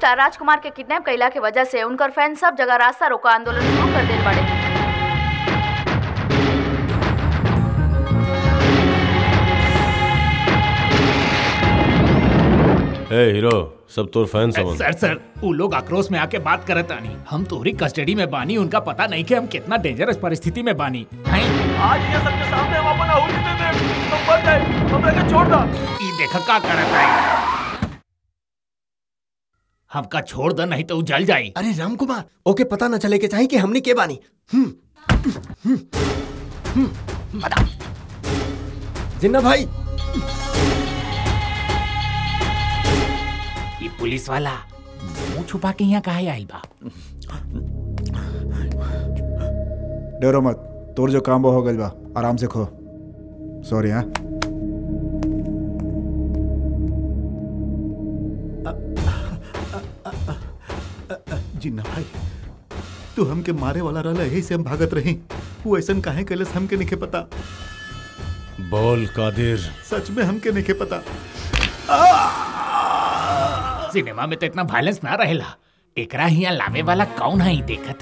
भैया राजकुमार के किडनैप कैला के वजह से उनकर फैन सब जगह रास्ता रोका आंदोलन शुरू कर देल बड़े ए हीरो सब तोर फैन समझ सर सर वो लोग आक्रोश में आके बात करत आनी हम तोहरी कस्टडी में बानी उनका पता नहीं कि हम कितना डेंजरस परिस्थिति में बानी हैं? आज ये सबके सामने हम अपन आहुति दे दे तो मर जाए हमरा के छोड़ दा ई देख का करत है हमका छोड़ दे नहीं तो उ जल जाई अरे राम कुमार ओके पता न चले के चाहिए कि हमने के बानी हम्म, हम्म, हम्म, बता। जिन्ना भाई ये पुलिस वाला मुंह छुपा के यहाँ काहे आई बा डरो मत तोर जो काम वो हो गइल बा आराम से खो सॉरी हाँ जिन्ना भाई तू हमके मारे वाला रहला यही से हम भागत रही वो ऐसन काहे कैलस हमके नहीं पता बोल कादिर सच में हमके नहीं पता सिनेमा में तो इतना वायलेंस ना रहेला एकरा हिया लावे वाला कौन है ई देखत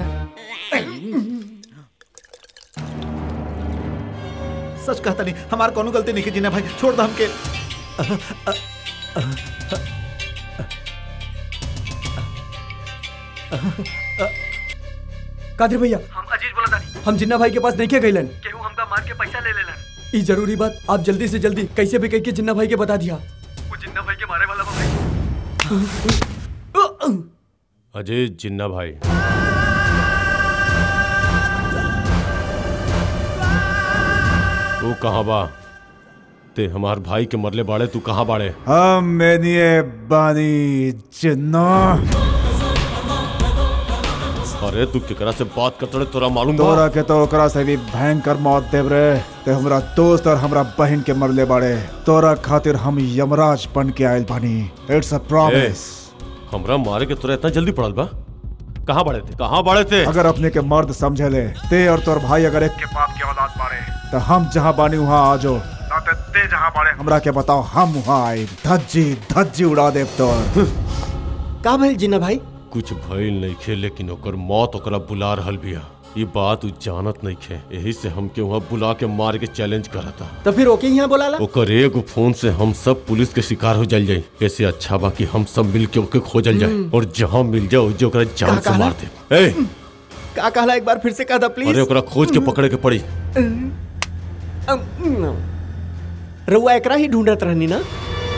सच कहता नहीं हमार कोनो गलती नहीं की जिन्ना भाई छोड़ दो हमके कादिर भैया हम अजीज बोला तानी हम जिन्ना भाई के पास नहीं के गइलन केहू हमका मार के पैसा ले लेलन ई जरूरी बात आप जल्दी से जल्दी कैसे भी कह के जिन्ना भाई के बता दिया वो जिन्ना भाई के मारे वाला बा भाई अजय जिन्ना भाई तू कहाँ बा ते हमार भाई के मरले बाड़े तू कहाँ बाड़े हम मेनिए बानी जिन्ना अरे तू केकरा से बात करते रहे तोरा मालूम बा तोरा के तो ओकरा से भी भयंकर मौत देव रे ते हमरा दोस्त और हमरा बहन के मरले बाड़े तोरा खातिर हम यमराज बन के आयल बानी इट्स अ प्रॉमिस हमरा मारे के तोरा इतना जल्दी पड़ल बा कहाँ बाड़े थे कहाँ बाड़े थे अगर अपने के मर्द समझे ले ते और तोर भाई अगर एक के बाप के औलाद बाड़े तो हम जहाँ बानी वहाँ आ जाओ ना ते ते जहाँ बाड़े हमरा के बताओ हम वहाँ आए धज्जी धज्जी उड़ा देव तोर का भइल जिन्ना भाई कुछ भइल नहीं खे लेकिन ओकर मौत ओकरा बुला रहल बिया ये बात उ जानत नहीं खे यही से हमके वहाँ बुला के मार के चैलेंज करता तो फिर ओके यहाँ बोलाला ओकर एगो फोन से हम सब पुलिस के शिकार हो जल जाई ऐसे अच्छा बा कि हम सब मिल के ओके खोजल जाए और जहाँ मिल जाओ जो ओकरा जान का से कहला? मार दे ए का कहला एक बार फिर से कह दा प्लीज अरे ओकरा खोज के पकड़े के पड़ी रउआ एकरा ही ढूंढत रहनी ना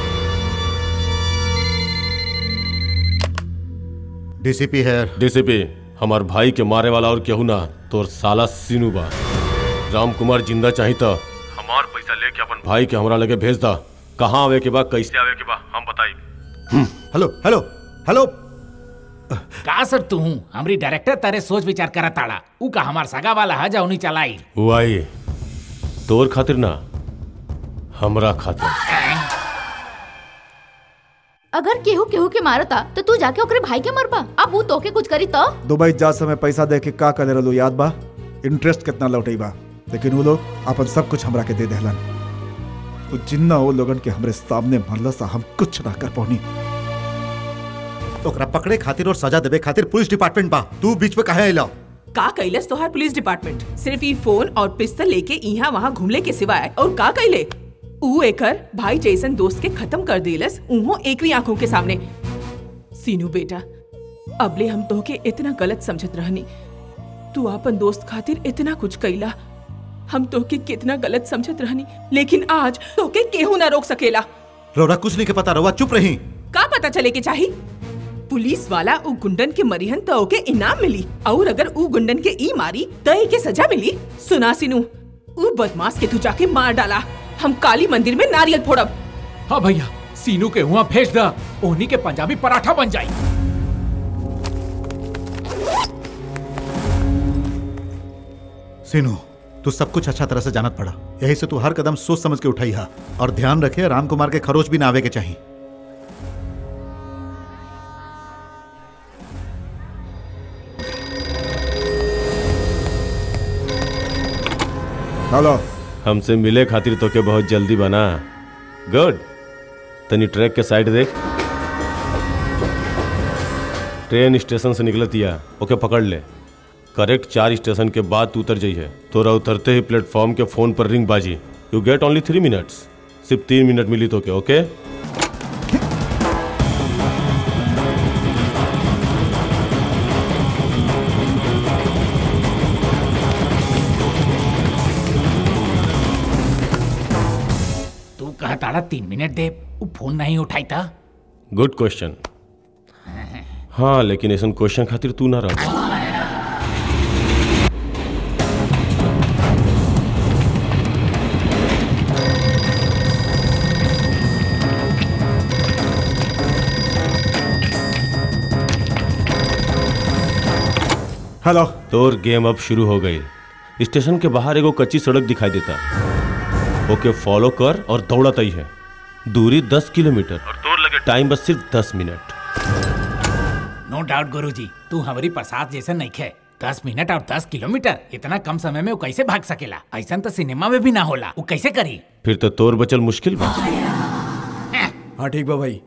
डीसीपी है डीसीपी हमार भाई के मारे वाला और केहू ना तोर साला सीनू बा राम कुमार जिंदा चाही त हमार पैसा लेके अपन भाई के हमरा लगे भेज दा कहाँ आवे के बा कैसे आवे के बा हम बताई हेलो हेलो हेलो का सर तू हमरी डायरेक्टर तारे सोच विचार करत ताड़ा उ का हमार सगा वाला है जौनी चलाई हुआ ही तोर खातिर ना हमरा खातिर अगर केहू केहू के मारता तो तू जाके ओकरे भाई के मरबा अब वो तोके कुछ करी तो दुबई जा समय पैसा दे के का करे रहलो याद बा इंटरेस्ट कितना लौटई बा लेकिन वो लोग अपन सब कुछ हमरा के दे देहलन वो जिन्ना वो लोगन के हमरे सामने मरला सा हम कुछ ना कर पौनी ओकरा पकड़े खातिर और सजा देवे खातिर पुलिस डिपार्टमेंट बा तू बीच में काहे आइला का कैलस तोहार पुलिस डिपार्टमेंट सिर्फ ई फोन और पिस्तल लेके यहाँ वहाँ घूमले के सिवाय और का कैले ऊ एकर भाई जैसन दोस्त के खत्म कर देलस उहो एकरी आंखों के सामने सीनू बेटा अबले हम तोहके इतना गलत समझत रहनी तू अपन दोस्त खातिर इतना कुछ कैला हम तोहके कितना गलत समझत रहनी लेकिन आज तोहके केहू ना रोक सकेला रौरा कुछ नहीं के पता रौरा चुप रही का पता चले के चाही पुलिस वाला उ गुंडन के मरिहन तो ओके इनाम मिली और अगर उ गुंडन के ई मारी तो एके सजा मिली सुना सिनू उ बदमाश के तू जाके मार डाला हम काली मंदिर में नारियल फोड़ब हाँ भैया सीनू के हुआ भेज दा ओनी के पंजाबी पराठा बन जाई सीनू तू सब कुछ अच्छा तरह से जानत पड़ा यही से तू हर कदम सोच समझ के उठाई हा और ध्यान रखे राम कुमार के खरोच भी ना आवे के चाहिए हेलो हमसे मिले खातिर तो के बहुत जल्दी बना गुड तनी ट्रैक के साइड देख ट्रेन स्टेशन से निकलतिया ओके पकड़ ले करेक्ट चार स्टेशन के बाद तू उतर जाइए तोरा उतरते ही प्लेटफॉर्म के फोन पर रिंग बाजी you get only three minutes सिर्फ तीन मिनट मिली तो के ओके तू कहताड़ा तीन मिनट दे वो फोन नहीं उठाई था गुड क्वेश्चन हाँ लेकिन ऐसा क्वेश्चन खातिर तू ना रह हेलो तोर गेम अब शुरू हो गई स्टेशन के बाहर एगो कच्ची सड़क दिखाई देता ओके फॉलो कर और दौड़त ही है दूरी दस किलोमीटर और तोर लगे टाइम बस सिर्फ दस मिनट नो डाउट गुरुजी तू हमारी प्रसाद जैसे नहीं खे दस मिनट और दस किलोमीटर इतना कम समय में वो कैसे भाग सकेला ऐसा तो सिनेमा में भी ना होला वो कैसे करी फिर तो तोर बचल मुश्किल बा हाँ ठीक बा भाई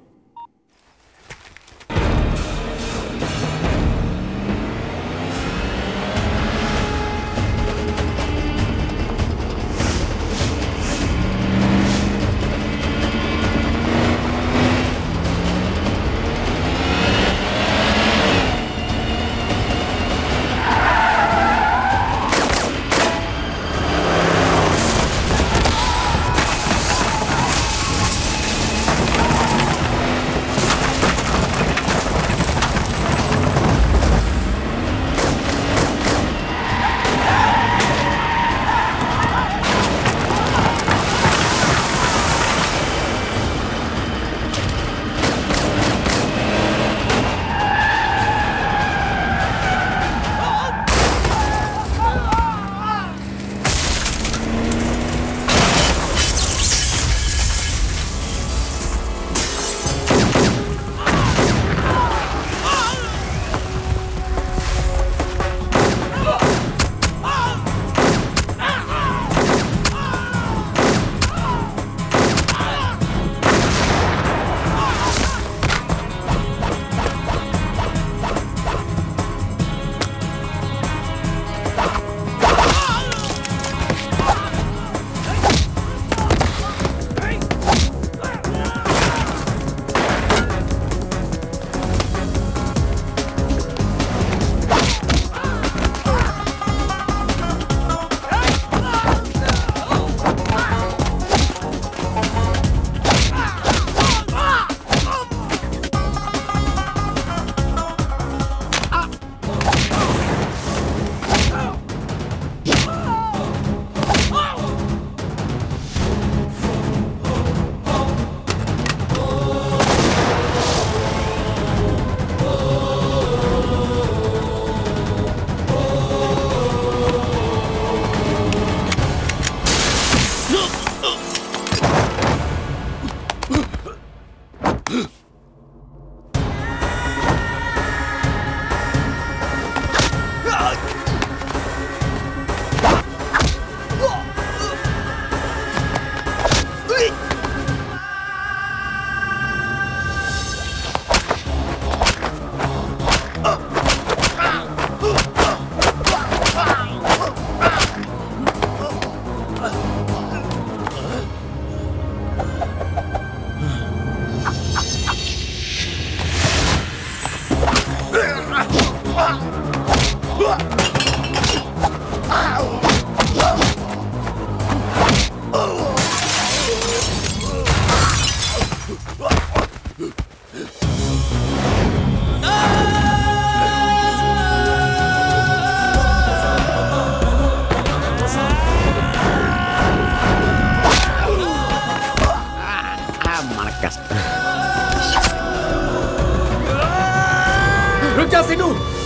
रुक जा सिनू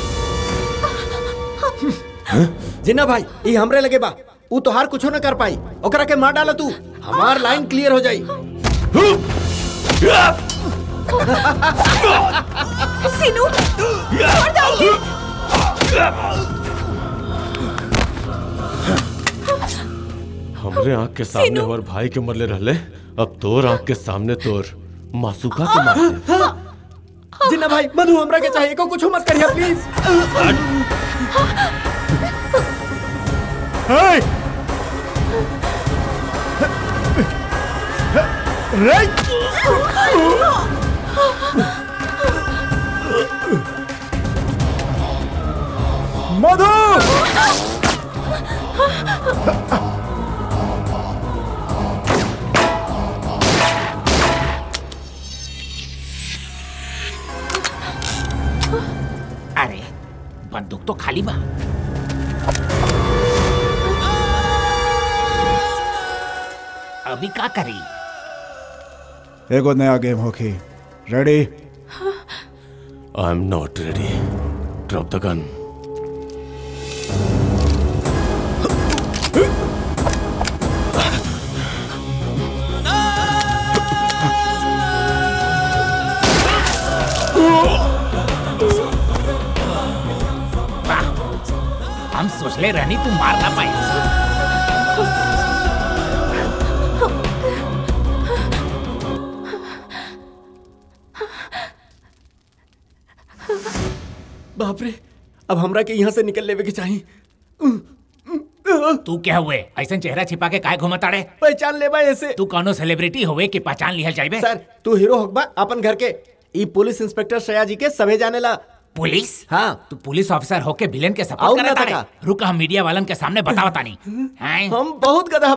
जिन्ना भाई ये हमरे लगे बा ऊ तोहार कुछो न कर पाई ओकरा के मार डाला तू हमार लाइन क्लियर हो जाई सिनू छोड़ दो उन्हें। हमरे आंख के सामने हमार भाई के मरले रहले अब तोर आंख के सामने तोर मासूका के मार दे जिन्ना भाई मधु हमरा के चाहिए को कुछ मत करिए प्लीज Hey! Right! मधु अरे बंदूक तो खाली बा अभी का करी एगो नया गेम होखी ready I am not ready drop the gun वाह हम सोचले रहनी तू मार ना पाई बाप रे अब हमरा के यहाँ से निकल लेवे के चाहिए तू क्या हुए ऐसा चेहरा छिपा के काय घुमताड़े पहचान लेबा ऐसे तू कौनो सेलिब्रिटी होवे कि पहचान लिहल जाइबे सर तू हीरो होकबा अपन घर के ई पुलिस इंस्पेक्टर श्रेया जी के सभे जाने ला पुलिस हाँ तू पुलिस ऑफिसर होके विलेन के आऊ सपोर्ट ना करता तका। रुक हम मीडिया वालन के सामने बतावता नहीं हैं हम बहुत गधा